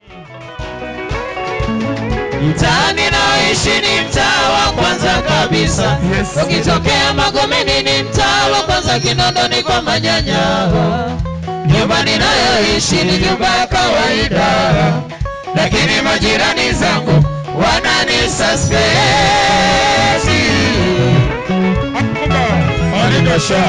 Mtaani naoishi ni mtaa wa kwanza kabisa. Yes. Ukitokea Magomeni ni mtaa wa kwanza Kinondoni kwa manyanya. Nyumba ninayoishi ni nyumba ya kawaida, lakini majirani zangu wanani suspect. Alikasha.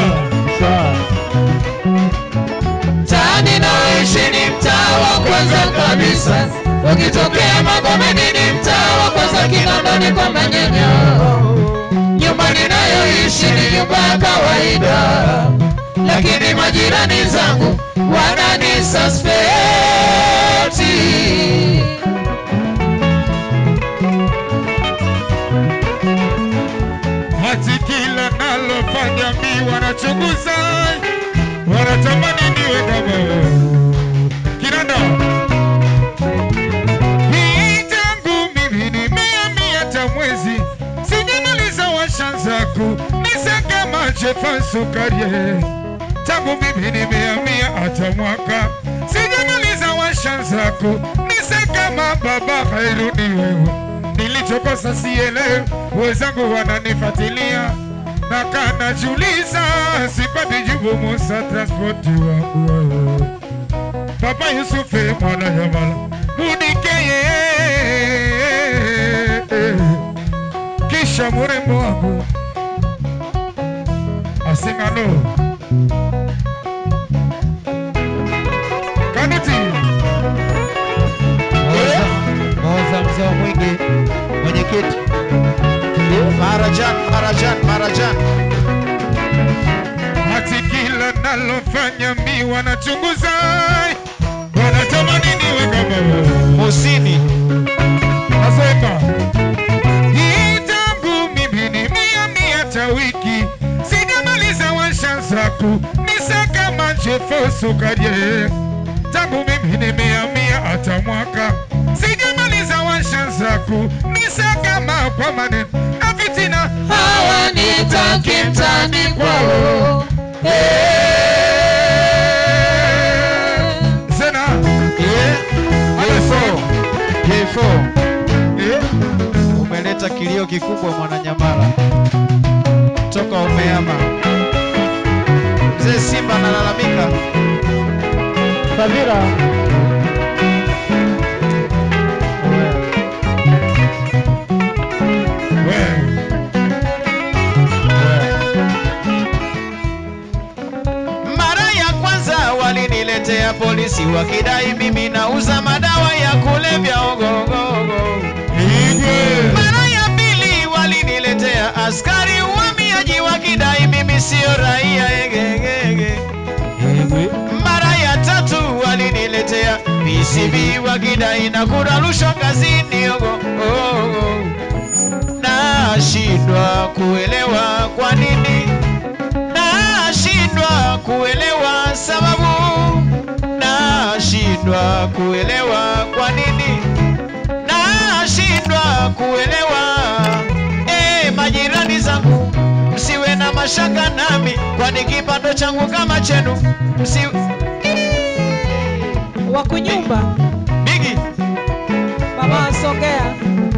Mtaani naoishi ni mtaa wa kwanza kabisa. Ukitokea Magomeni ni mtaa wa kwanza Kinondoni kwa manyanya. Nyumba ninayoishi ni nyumba ya kawaida, lakini majirani zangu wanani suspect. Hati kila nalofanya mi wanachunguza, wanatamani niwe kama wewe. Kinanda. Hii tangu mimi nimehamia hata mwezi, sijamaliza washanza kunisa kama Jefan Sukarie. Tangu mimi nimehamia hata mwaka, sijamaliza washanza kunisa kama baba Khairuni wewe nilichokosa sielewi, wenzangu wananifuatilia na kanajiuliza, sipati jibu Musa transporti wangu wewe. Papa Yusufe mwana Yamala Mudikeye kisha murembo wangu asingano Kanuti Moza mzee wa mwingi mwenyekiti Marajan, Marajan, Marajan. hati kila nalofanya mi wanachunguza, wanatamani niwe kama wewe. Musini Nasema hii tangu mimi nimehamia hata wiki, sijamaliza washanzaku nisa kama Jefo Sukarie. Tangu mimi nimehamia hata mwaka, sijamaliza washanzaku nisa kama kwa maneno na fitina hawanitaki mtaani kwao. Zena J4 J4 eh, umeleta kilio kikubwa Mwananyamala, toka umeama. Mzee Simba analalamika. Fadhila, we Mara ya kwanza waliniletea polisi wakidai mimi nauza madawa ya kulevya ogogogo. Igwe Mara ya pili waliniletea askari uhamiaji wakidai mimi sio raia egegege. Mara ya tatu waliniletea PCB wakidai na kula rushwa kazini ogo ogo. Nashindwa kuelewa kwa nini, nashindwa kuelewa sababu, nashindwa kuelewa kwa nini, nashindwa kuelewa. Eh, majirani zangu msiwe na mashaka nami, kwani kipato changu kama chenu msi wakunyumba bigi mama songea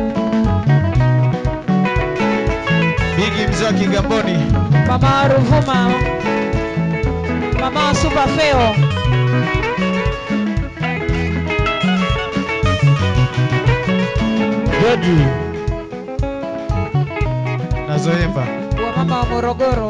bigi mzee wa Kigamboni mama Ruvuma mama Supafeo George na Zoemba. wa mama wa Morogoro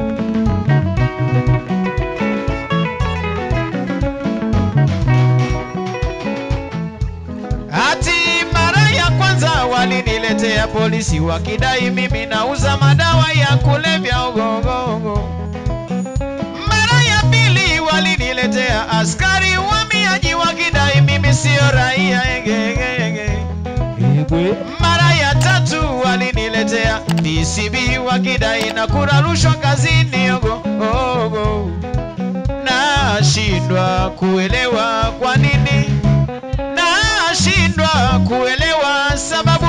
Ati mara ya kwanza waliniletea polisi wakidai mimi nauza madawa ya kulevya ogogogo. Mara ya pili waliniletea askari uhamiaji wakidai mimi sio raia egegege. Mara ya tatu waliniletea PCB wakidai na kula rushwa kazini ogo ogo. Nashindwa kuelewa kwa nini, nashindwa kuelewa sababu,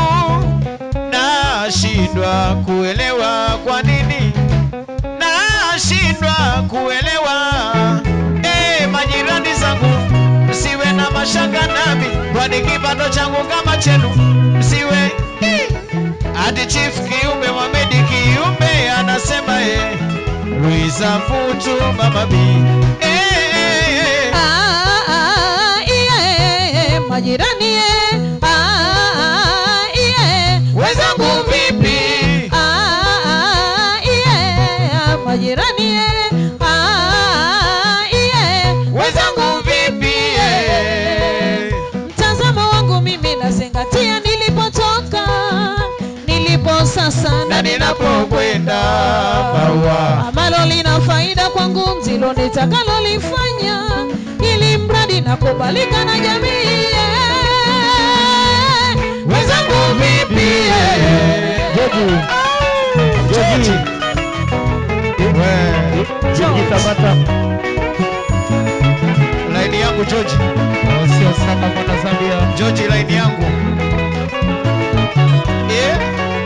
nashindwa kuelewa kwa nini, nashindwa kuelewa. Eh, majirani zangu msiwe na mashaka nami, kwani kipato changu kama chenu msiwe hadi chief kiumbe Mohamed kiumbe anasema eh, Luisa Futu mama B eh, eh, eh. Ah, ah, yeah, majirani eh. Ah, yeah. wenzangu vipi? Ah, ah, yeah, majirani eh. Ah, yeah. Wenzangu vipi? eh? Mtazamo wangu mimi nazingatia nilipotoka, nilipo sasa na na ninapokwenda maua ambalo lina faida kwangu ndilo nitakalolifanya ili mradi nakubalika na jamii wenzangu vipi? Joji. Joji. We, Joji Tabata. laini yangu George, Oh, Sio sana mwana Zambia. George laini yangu eh?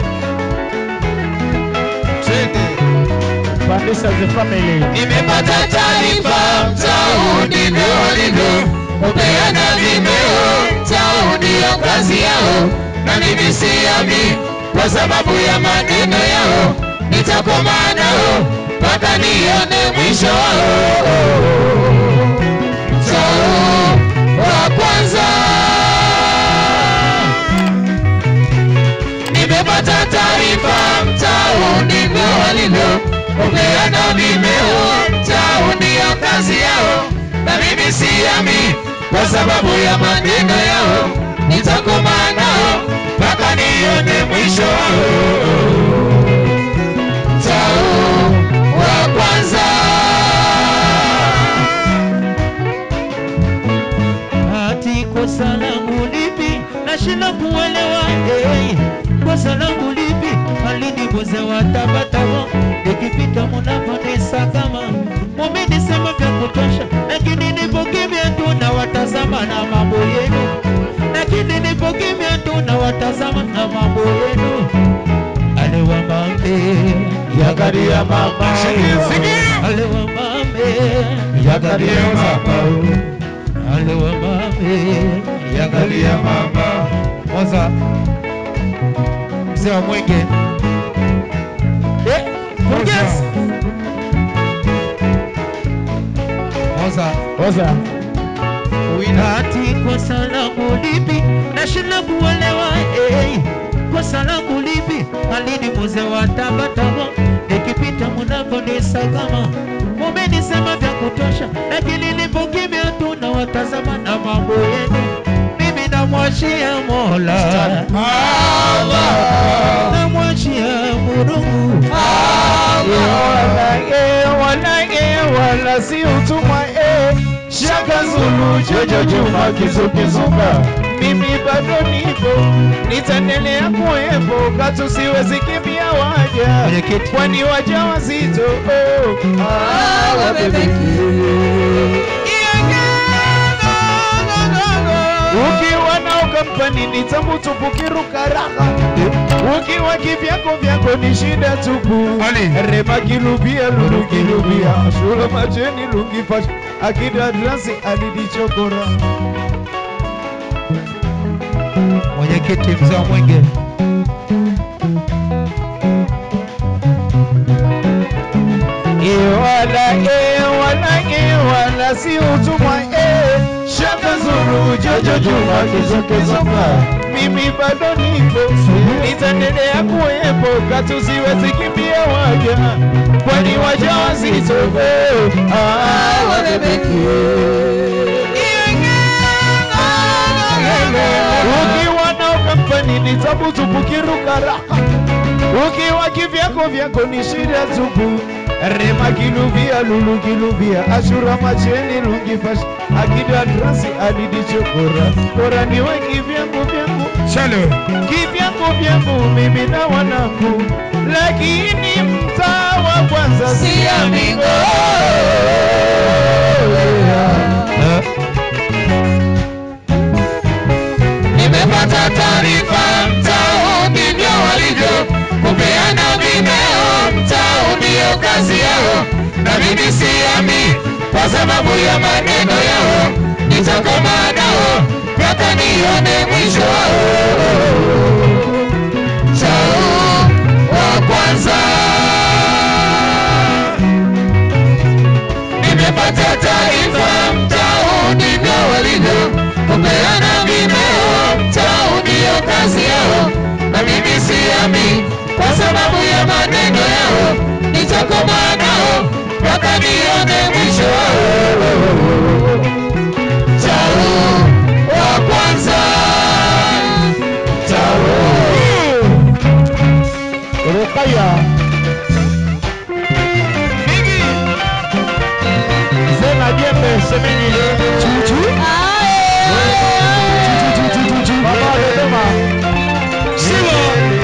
Twende. Pandisha the family. Nimepata taarifa mtau ndivyo walivyo kupeana vimeo, mtau ndiyo kazi yao, na mimi siami kwa sababu ya maneno yao, nitakoma nao mpaka nione mwisho wao. Mtau wa kwanza nimepata taarifa mtau ndivyo walivyo kupeana vimeo mtau ndiyo kazi yao na mimi siami kwa sababu ya maneno yao nitakoma nao mpaka nione mwisho wao mtau wa kwanza Ati kosa langu lipi? Nashinda kuelewa hey. Kosa langu lipi? Alinibuza watabatamo nikipita munaponisa kama mumenisema vya kutosha, lakini nipo kimya tu na watazama na mambo yenu, lakini nipo kimya tu na watazama na mambo yenu. Alewa mambe yagaria mama, Sikia. alewa mambe Yagaria mama. alewa mambe Yagaria mama. Moza. Mzee wa Mwenge. Eh, Burgess. Moza. Moza. Ati kosa langu lipi? Nashinda kuelewa eh. Kosa langu lipi? Alini muze wa tabatamo nikipita mnaponisakama mumenisema vya kutosha, lakini nipo kimya tu na watazama na mambo yenu. Mimi namwachia Mola, namwachia Mungu. wala si utumwa eh. Shaka Zulu Jojo Juma Kizukizunga, mimi bado nipo, nitaendelea kuwepo, katu siwezi kimbia waja, Mwenyekiti. kwani waja wazito oh. ah, wabebeki. Ukiwa nao kampani ni tamu tupu kiruka raha Ukiwa kivyako vyako ni shida tupu Rema kilubia lulu kilubia Shula macheni lungi fash Akida drasi alidichokora Mwenyekiti mzee wa Mwenge. Iwala iwala iwala si utumwa eh Shaka zuru jojo juma kizokezonga Mimi bado nipo Nitaendelea kuwepo Katu siwezi kimbia waja Kwani waja wazito eh, Ah wabebeki Ukiwa nao kampani ni tabu tupu kiruka raha Ukiwa kivyako vyako ni shida tupu Rema kiluvia lulu kiluvia Ashura macheni lungi fash Akida drasi alidi chokora Kora niwe kivyangu vyangu Shalo Kivyangu vyangu mimi na wanangu Lakini mtaa wa kwanza si amigo nimepata taarifa mtao ndivyo walivyo kupeana vimeo mtao ndiyo kazi yao na mimi siami kwa sababu ya maneno yao nitakomaa nao mpaka nione mwisho wao. Chao wa kwanza nimepata taarifa mtao ndivyo walivyo kupeana vimeo mtao ndiyo kazi yao na mimi siami kwa sababu ya maneno yao nitakomaa nao mpaka nione mwisho wao chao wa kwanza chao Rukaya Bigi. Zena Jembe Semeni Chuchu Baba Dodoma Siwa.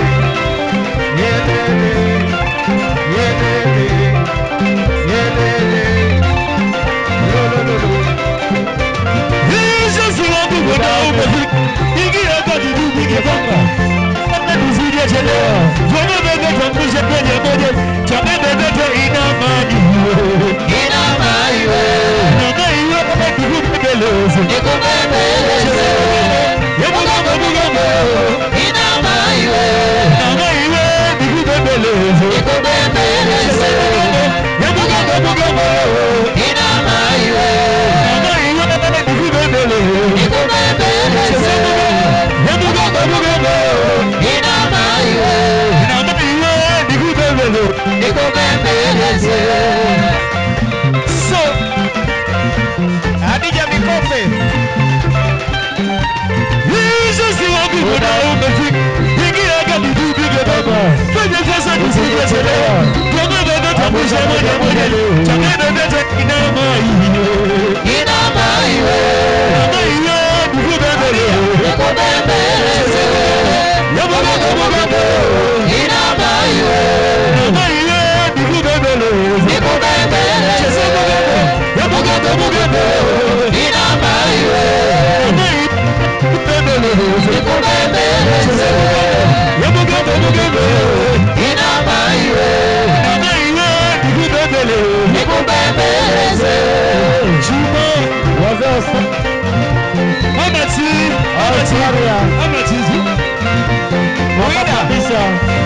Hizo siwapi kwenda umefika. Ingia kati tu bigi bonga. Hata tuzidi chelewa. Tuone bebe tuangushe kwenye moja. Chame bebe tu ina maji. ina maiwe Ina maji wewe tukubembeleze. nikubembeleze Hebu kama mugamo. ina maiwe Ina maji wewe tukubembeleze. nikubembeleze Hebu kama mugamo. ina maiwe Ina maji wewe tukubembeleze. nikubembeleze Hebu kama mugamo. ina maiwe Ina maji wewe tukubembeleze. nikubembeleze So, Hadija Mikope. Hizo si wapi kuna umefika. Ingia kati tu bige baba. Fanya sasa tusije chelewa. Tuone bebe tambusha moja moja leo. Chame bebe tu ina mai. ina maiwe Ina mai wewe tukubembeleze. nikubembeleze Yabo baba baba. ina maiwe Ina mai wewe tukubembeleze. nikubembeleze Yabo baba baba. ina maiwe Ina mai tukubembeleze. nikubembeleze Yabo baba baba. ina maiwe nikubembeleze Wazee Acharia Mwaka kabisa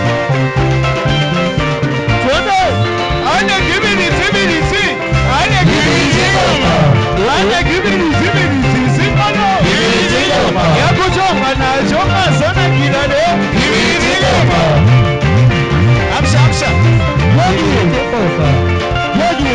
Twende Ane kibini zibini si Ane kibini zigoma Ane kibini zibini si Simano Kibini zigoma. Ya kuchonga na chonga sana kidale Kibini zigoma. Amsha amsha. Yogi Yogi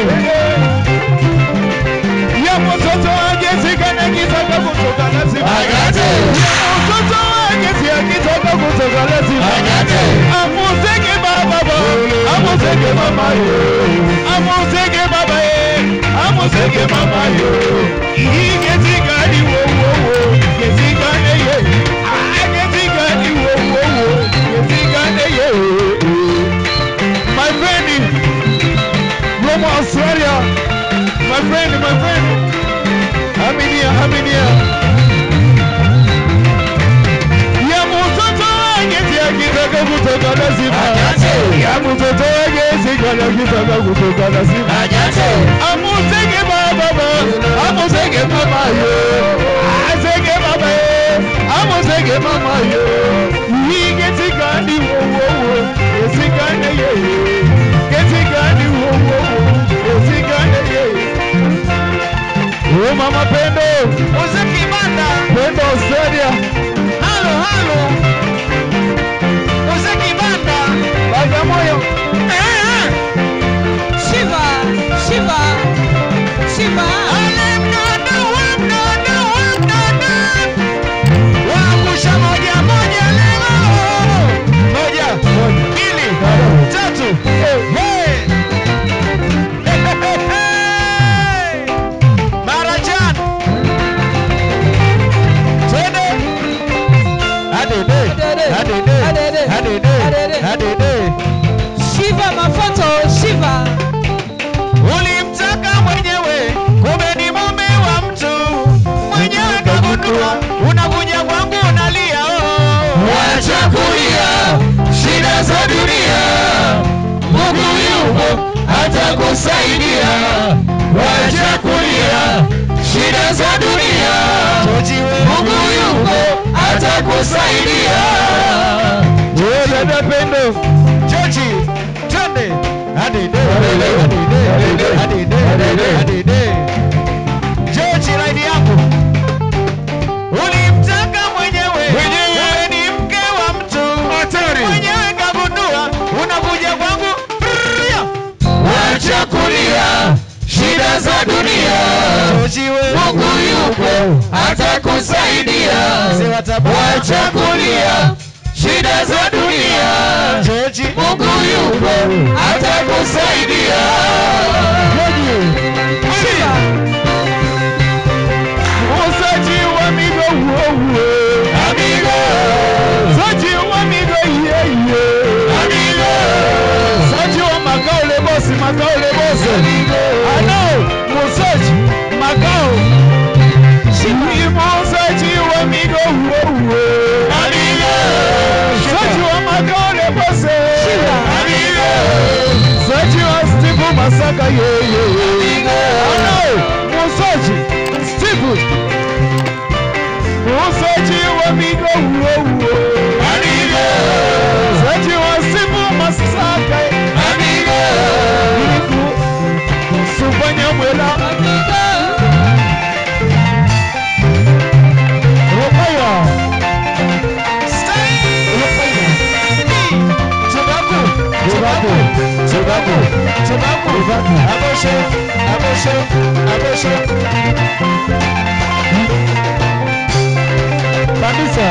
Ya mtoto wake sikana kitaka kutoka lazima Agate. Ya mtoto wake si akitaka kutoka lazima Agate. Amuzeke baba bo Amuzeke mama yo Amuzeke baba ye Amuzeke mama yo Ike zigani wo wo wo Ke zigane ye Ah ke zigani wo wo wo Ke zigane ye My friend from Australia My friend my friend Aminia Aminia ya mtoto wake si akitaka kutoka lazima Agate. ya mtoto wake si akitaka kutoka lazima Agate. amuzeke baba ba amuzeke mama yo azeke baba ye amuzeke mama yo yike tikani wo wo wo esikane ye ketikani wo wo wo esikane ye o mama pendo Muziki banda. pendo Australia Halo halo. Muziki banda. Bagamoyo Eh. Shiva, Shiva, Shiva. Ale mdodo wa mdodo wa mdodo. Waangusha moja moja leo. Moja, mbili, tatu. Hey. Marajan. Twende. Adede. Adede. Adede. Adede. Shiva mafoto, Shiva. Ulimtaka mwenyewe, kumbe ni mume wa mtu. Mwenyewe kagundua, unakuja kwangu unalia. oh. Wacha kulia shida za dunia, Mungu yupo atakusaidia. Wacha kulia shida za dunia, Mungu yuko atakusaidia. Wewe dada Pendo, Joji, twende. Adede, adede, adede, adede, adede, adede, adede. Joji, raidi yako. Ulimtaka mwenyewe. Wewe ni mke wa mtu. Mwenyewe kagundua, unakuja kwangu. Ria. Wacha kulia shida za dunia, Joji, wewe. Mungu yuko atakusaidia. Mzee wa Tabora. Wacha kulia shida za dunia, Joji. Mungu yuko atakusaidia. muuzaji wa migo huo huo. Amigo, Muuzaji wa migo iye iye. amigo, Muuzaji wa makao le bosi, makao le bosi. Ano, muuzaji makao. Ni muuzaji wa migo huo huo. amigo, Muuzaji wa makao le bosi. amigo, Muuzaji wa Steve Masaka yeye. amigo. Ano, muuzaji Steve. Muuzaji wa migo huo huo. Amigo, Muuzaji wa Steve Masaka yeye. amigo, Sufanya mwela Rokaya Chubaku Chubaku Chubaku Abosho, abosho, abosho. Kabisa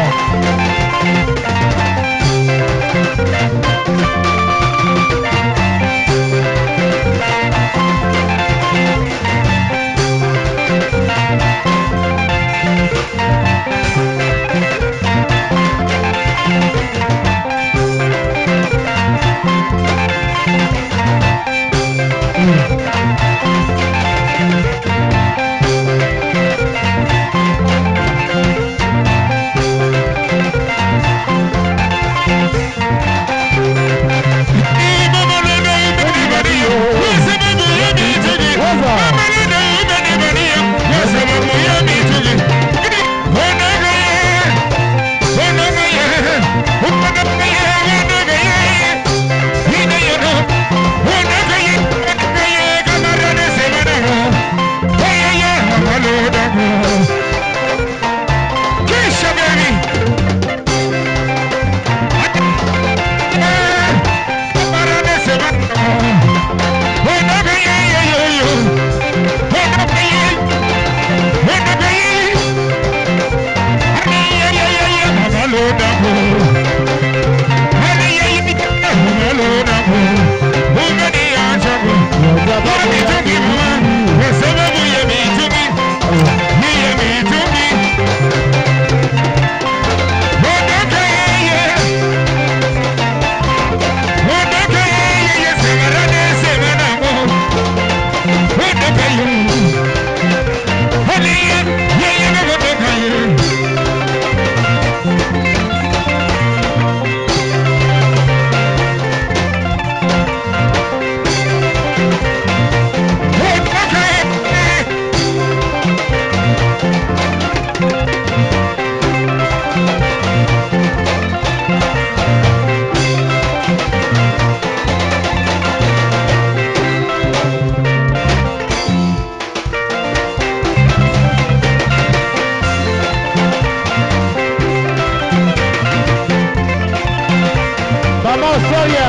Mama Soya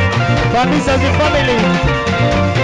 Kabisa the family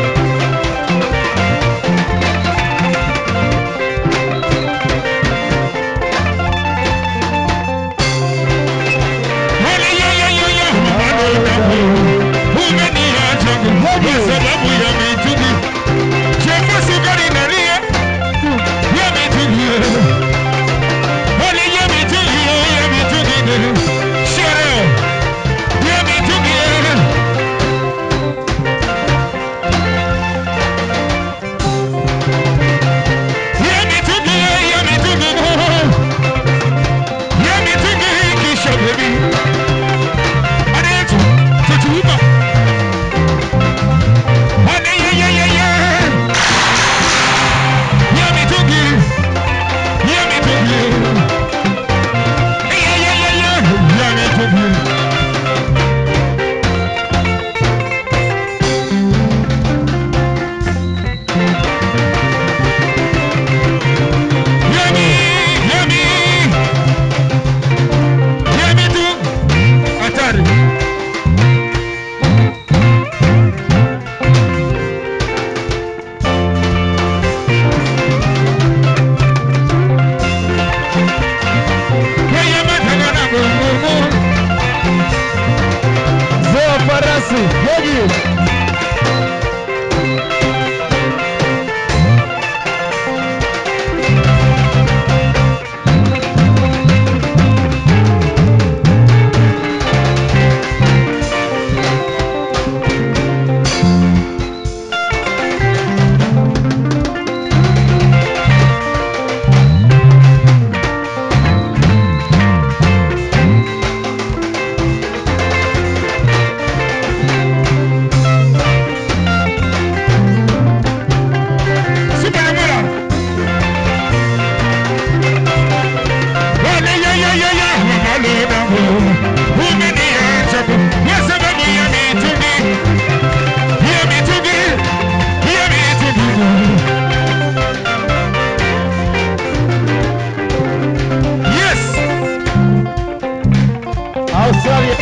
Australia.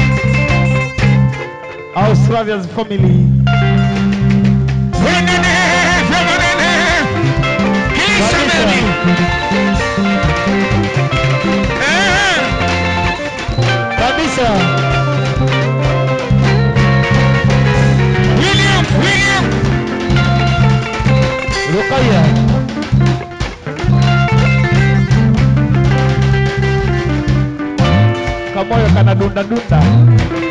Australia's family. Fenene, fenene, Kilisameni. Eh, Kabisa. William, William. Rukaya. Kamoyo kana dunda dunda.